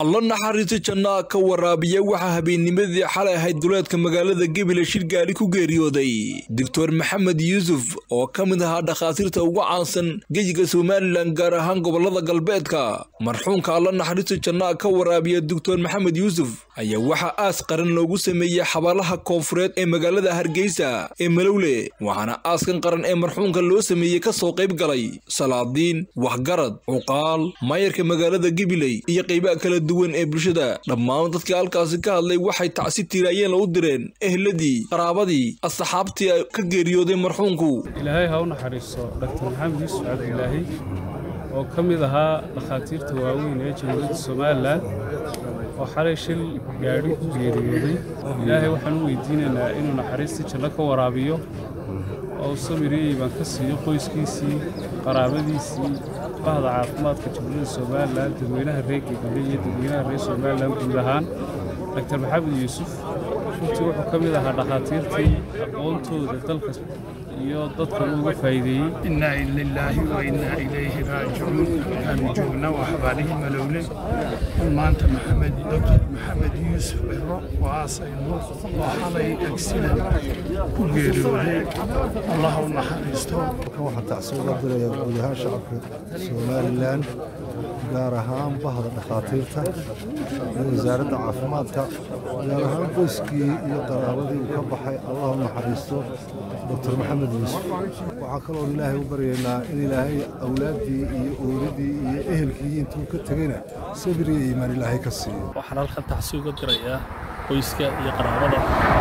alla naxariista jannaa ka waraabiya waxaa habeennimadii xalay ahayd duleedka magaalada gebile shir gaari ku geeriyooday doctor maxamed yuusuf oo ka mid ahaa dhakhaatiirta ugu caansan geyiga somalilan gaar ahaan gobolada galbeedka marxuumka alla naxariista jannaa ka waraabiya doctor maxamed yuusuf ayaa waxaa aas qaran loogu sameeyey xabaalaha koonfureed ee magaalada hargeysa ee malowle waxaana aaskan qaran ee marxuumka loo sameeyey ka soo qayb galay salaadiin waxgarad cuqaal maayarka magaalada gibiley iyo qaybaha kala duwan ee bulshada dhammaan dadkii halkaasi ka hadlay waxay tacsi tiiraayeen u direen ehladii qaraabadii asxaabtii ka geeriyooday marxuumku ilaahay ha u naxariisto dhaktar maxamed yuusuf cabdilaahi oo ka mid ahaa dhakhaatiirta waaweyn ee jamhuuriyadda somalilan oo xalay shil gaadhi ku geeriyooday ilaahay waxaan u weydiinaynaa inuu naxariistii janno ka waraabiyo oo samiriyey baan ka siiyo qoyskiisii qaraabadiisii bahda caafimaadka jamhuuriyadda somalilan dadweynaha reer gegele iyo dadweynaha reer somalilan guud ahaan daktar maxamed yuusuf runtii wuxuu ka mid ahaa dhakhaatiirtii aqoontooda dalka iyo dadka uga faa'iideeyey inaa lilaahi wa innaa ilayhi raajicuun waxaanu joognaa waa xabaalihii malowle maanta maxamed doctor maxamed yuusuf bero oo aasayno oo xalay agsidan ku geeriyooday allah u naxariisto waxaan tacsi uga diraya guud ahaan shacabka somalilan gaar ahaan bahda dhakhaatiirta iyo wasaaradda caafimaadka gaar ahaan qoyskii iyo qaraabadii uu ka baxay allah u naxariisto doctor maxamed yuusuf waxaa kaloon ilaahay u baryaynaa in ilaahay awlaaddii iyo ooladii iyo ehelkii intuu ka tegayna sabir iyo iimaan ilaahay ka siiyo waxaan halkan tacsi uga dirayaa qoyska iyo qaraabada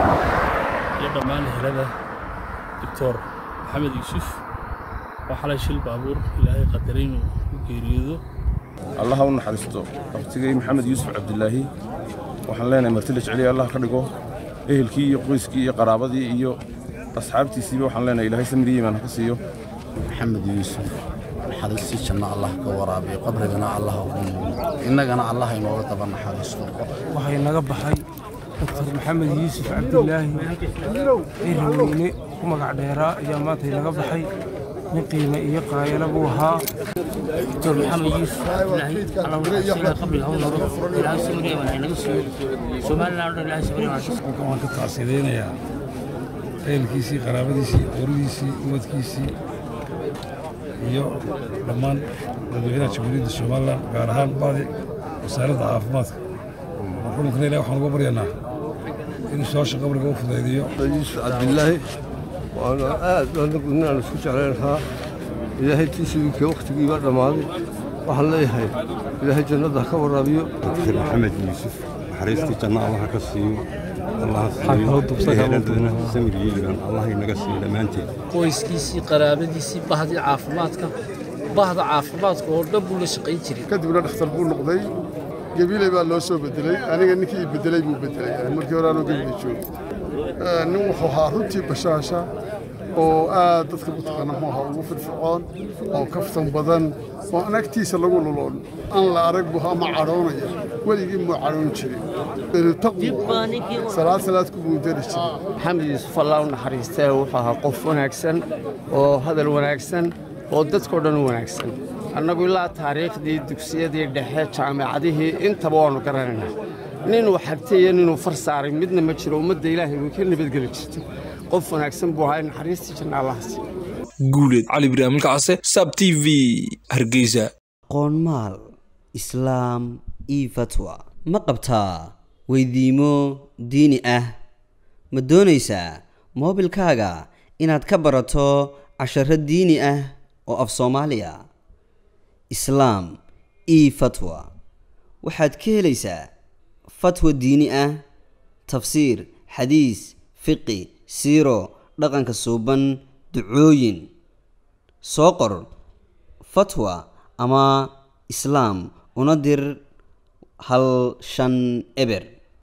iyo dhammaan ehelada doctor maxamed yuusuf oo xalay shil baabuur ilaahay qadaray inuu ku geeriyoodo allah ha u naxariisto waqtigay maxamed yuusuf cabdilaahi waxaan leenahay marti la jeceliya allah ka dhigo ehelkii iyo qoyskii iyo qaraabadii iyo asxaabtiisiiba waxaan leenahay ilaahay samiriye imaan ka siiyo maxamed yuusuf naxariistii janno allah ka waraabiyo qabrigana allah ugu nuugo innagana allah inooga daba naxariisto waxay naga baxay doctor maxamed yuusuf cabdilaahi ciiraweyne ku magac dheeraa ayaa maanta inaga baxay nin qiime iyo qaayala buu ahaa دكتور محمد يوسف الله الله قبل هون الله سمري وانا نغسل سومال لا الله سمري وانا waan ka tacsidaynayaa ehelkiisii qaraabadiisii qoridiisii umadkiisii iyo dhammaan dadweynaha jamhuuriyadda somalilan gaar ahaan badi wasaaradda caafimaadka marxuumkana ilahi waxaan uga baryanaa inuu su-aasha qabriga u fudaydiyo yuusuf cabdilaahi waana aad ninaan isku jeclayn lahaa ilaahay tiisiinkii wakhtigiibaa dhammaaday waxaan leeyahay ilaahay jannada ha ka waraabiyo dr maxamed yuusuf naxariistii janno allaha ka siiyo allaha siiyo eheladana samir yeeliban allah inaga siiyo dhammaanteed qoyskiisii qaraabadiisii bahdii caafimaadka bahda caafimaadka oo dhan buu la shaqayn jiray kadibna dhakhtar buu noqday gabiley baa loo soo bedelay aniga ninkii bedelay buu bedelay markii hore aanoo gabiley joogay nin wuxuu ahaa runtii bashaasha oo aad dadka mataqaana muxuu ahaa ugu firfircoon oo kaftan badan oo aan agtiisa lagu luloon aan la arag buu ama cadhoonaya weligii muu cadhoon jirin salaad salaad ku guudari jiray maxamed yuusuf allah u naxariistee wuxuu ahaa qof wanaagsan oo hadal wanaagsan oo dadkao dhan u wanaagsan annagu ilaa taariikhdii dugsiyadii dhexe jaamacadihii intaba waannu garanaynaa ninuu xagtay iyo ninuu far saaray midna ma jiro ummadda ilaahay way ka nabadgeli jirtay qof wanaagsan buu ahaa naxariistii janna allahasi guuleed cali ibraahim kacse sab t v hargeysa qoonmaal islaam io fatwa ma qabtaa weydiimo diini ah ma doonaysaa moobilkaaga inaad ka barato casharo diini ah oo af soomaaliya islaam io fatwa waxaad ka helaysaa fatwa diini ah tafsiir xadiis fiqi siiro dhaqanka suuban ducooyin soo qor fatwa ama islaam una dir hal shan eber